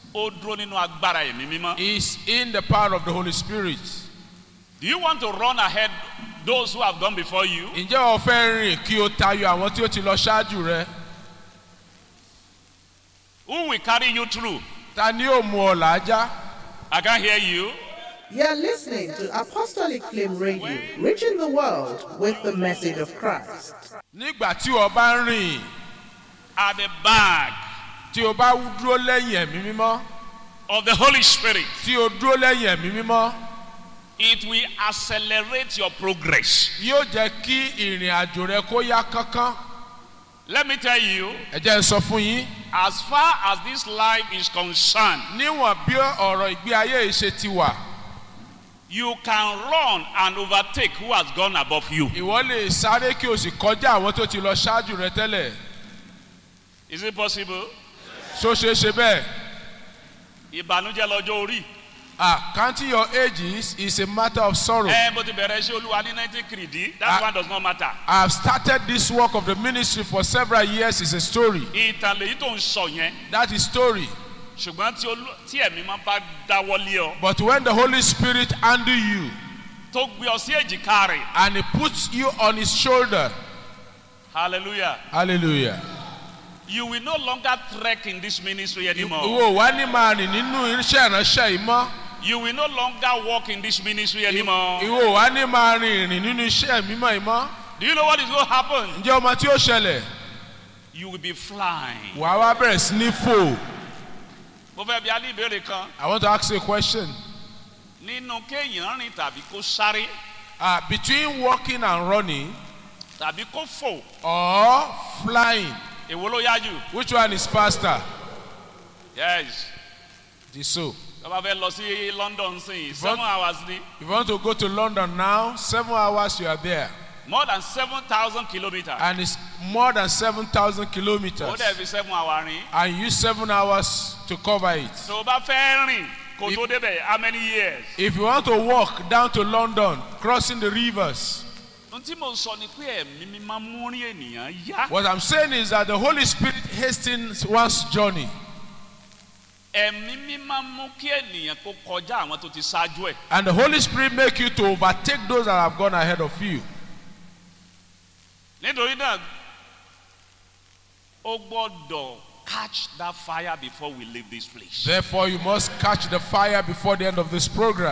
ó dúró nínú agbára ẹ̀mí mímọ́. is in the power of the Holy Spirit. Do you want to run ahead those who have gone before you? Ǹjẹ́ o fẹ́ rìn kí o tayọ àwọn tí ó ti lọ ṣáájú rẹ? Who will carry you through? Ta ni yóò mú ọ làájá? I can't hear you. You're listening to Apostolic Flame Radio, reaching the world with the message of Christ. Nígbà tí o bá ń rìn, At the back tí o bá dúró lẹ́yìn ẹ̀mí mímọ́, of the Holy Spirit, tí o dúró lẹ́yìn ẹ̀mí mímọ́, it will accelerate your progress. yóò jẹ́ kí ìrìn àjò rẹ kó yá kánkán. Let me tell you, Ẹ jẹ́ n sọ fún yín. as far as this life is concerned, Níwọ̀n bí ọ̀rọ̀ ìgbé ayé yìí ṣe ti wà, you can run and overtake who has gone above you. ìwọ lè sáré kí o sì kọjá àwọn tó ti lọ ṣáájú rẹ tẹ́lẹ̀. Is it possible? Ṣó ṣeé ṣe bẹ́ẹ̀? Ìbànújẹ́ lọ́jọ́ orí. Ah, counting your ages is a matter of sorrow. Ẹ bó ti bẹ̀rẹ̀ ṣé olúwa ní nineteen kìrìdí that Ah. one does not matter. I have started this work of the ministry for several years. It's a story. Ìtàn lèyí tó ń sọ yẹn. That is story. Ṣùgbọ́n tí olú tí ẹ̀mí máa bá dáwọ́lé ọ But when the Holy Spirit handle you tó gbé ọ sí èjìká rẹ̀. and He puts you on His shoulder, Hallelujah. hallelujah. You will no longer trek in this ministry anymore. Ìwọ wá ní máa rìn nínú iṣẹ́ ìránṣẹ́ yìí mọ́. You will no longer walk in this ministry anymore. Ìwọ wá ní máa rìn ìrìn nínú iṣẹ́ mímọ́ yìí mọ́. Do you know what is going to happen? Ǹjẹ́ ọmọ tí ó ṣẹlẹ̀? You will be flying. Wàá wá bẹ̀rẹ̀ sí ní fò. Mo fẹ́ bí a ní ìbéèrè kan. I want to ask you a question. Nínú kéèyàn rìn tàbí kó sáré Uh, between walking and running tàbí kó fò, or flying, èwo ló yá jù? which one is faster? Yes. It is so. Tọ́ba fẹ́ lọ sí London sí seven hours ni. If you want to go to London now, seven hours you are there. More than seven thousand kilometres. And it's more than 7,000 Ó kilometers. dẹ̀ fi seven hours rìn. And you use seven hours to cover it. Tó o bá fẹ́ rìn kó tó débẹ̀ how many years? If you want to walk down to London, crossing the rivers, Ohun tí mo sọ ni pé ẹ̀mí mi máa ń mú rí ènìyàn yá. what I'm saying is that the Holy Spirit hastens one's journey. Ẹ̀mí mi máa ń mú kí ènìyàn kó kọjá àwọn tó ti ṣáájú ẹ̀. And the Holy Spirit make you to overtake those that have gone ahead of you. Nítorí náà, ó gbọ́dọ̀ catch that fire before we leave this place. Therefore, you must catch the fire before the end of this program.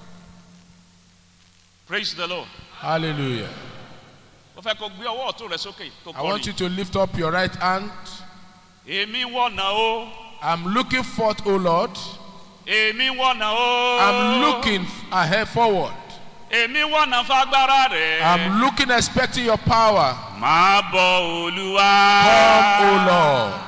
Praise the Lord. Hallelujah. Mo fẹ́ kó gbé ọwọ́ ọ̀tún rẹ sókè kó I want you kọrin. to lift up your right hand. Èmi wọ̀nà o. I'm looking forth, O Lord. Èmi wọ̀nà o. I'm looking ahead forward. Èmi wọ̀nà fagbára rẹ̀. I'm looking, expecting your power. Máa bọ̀ Olúwa. Come, O Lord.